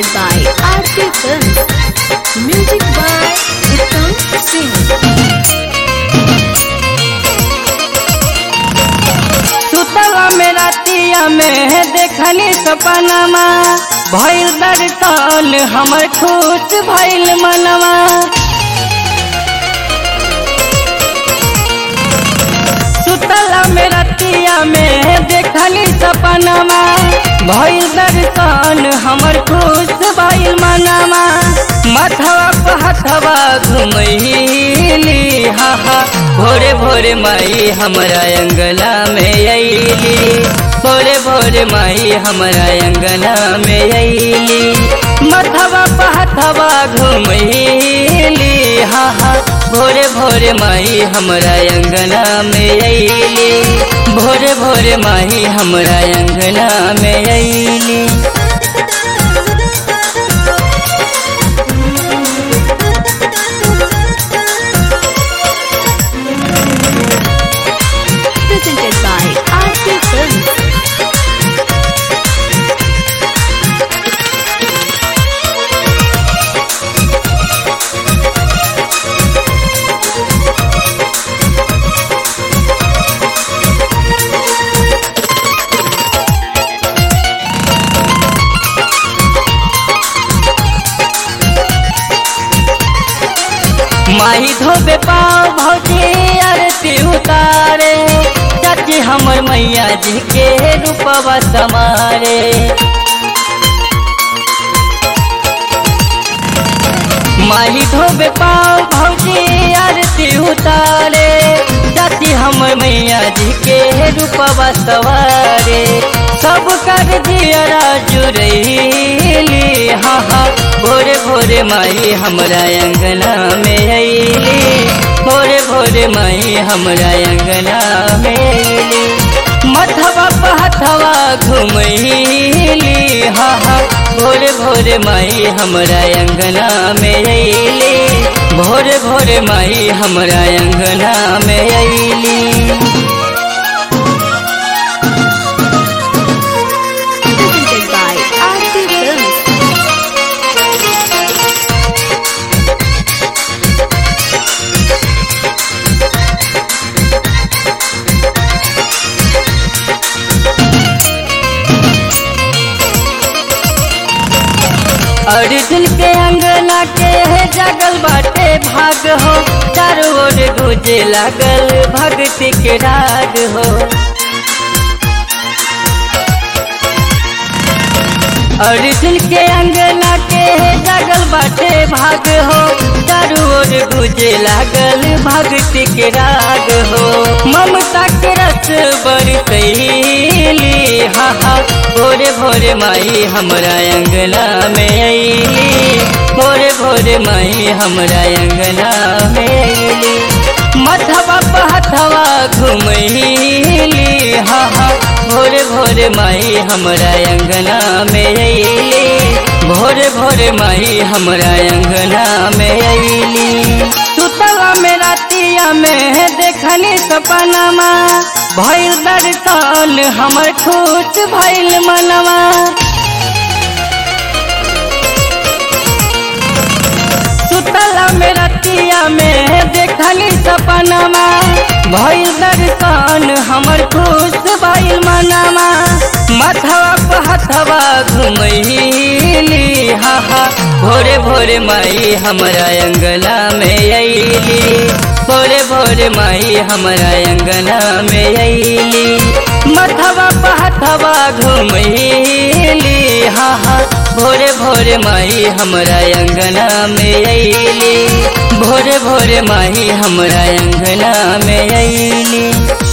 presented by Aarti Films. Music by Uttam Singh. सुतला में रातिया में देखनी सपनमा भइल दर्शन हमर खुश भइल मनवा सुतला में रातिया में देखनी सपनमा भइल दर्शन हमर खुश भइल मनवा माथवा पे हथवा घुमैली हा हा भोरे भोरे माई हमरा अंगना में अइली भोरे भोरे माई हमरा अंगना में अइली माथवा पे हथवा घुमैली हा हा भोरे भोरे माई हमरा अंगना में अइली भोरे भोरे माई हमरा अंगना में अइली Presented by Aarti Films. माही धोबे पाँव भौजी आरती उतारे चाची हमर मैया जी के रूपवा समारे माही धोबे पाँव भौजी आरती उतारे चाची हमर मैया जी के रूपवा सवारे सब कर दियरा जुरैली हाँ हाँ भोरे भोरे माई हमरा अंगना में अइली भोरे भोरे माई हमरा अंगना में अइली मथवा पे हथवा घुमैली हाँ हाँ भोरे भोरे माई हमरा अंगना में अइली भोरे भोरे माई हमरा अंगना में अइली Presented by Aarti Films. Arjun के अंगना के जगल बाटे भाग हो चारों ओर गुजे लागल भक्ति के राग हो अर्जुन के अंगना के जगल बाटे भाग हो चारों ओर गुजे लागल भक्ति के राग हो ममता के रस बरसैली हा हा भोरे भोरे माई हमरा अंगना में अइली भोरे भोरे माई हमरा अंगना में अइली मथवा पे हथवा घुमैली हा हा भोरे भोरे माई हमरा अंगना में अइली भोरे भोरे माई हमरा अंगना में अइली सुतला में रातिया में देखनी सपनमा भइल दर्शन हमर खुश भइल मनवा सुतला में रतिया में देखनी सपनमा भइल दर्शन हमर खुश भइल मनवा माथवा पे हथवा घुमैली हा हा भोरे भोरे माई हमरा अंगना में अइली भोरे भोरे माई हमरा अंगना में अइली मथवा पे हथवा घुमैली हा हा भोरे भोरे माई हमरा अंगना में अइली भोरे भोरे माई हमरा अंगना में अइली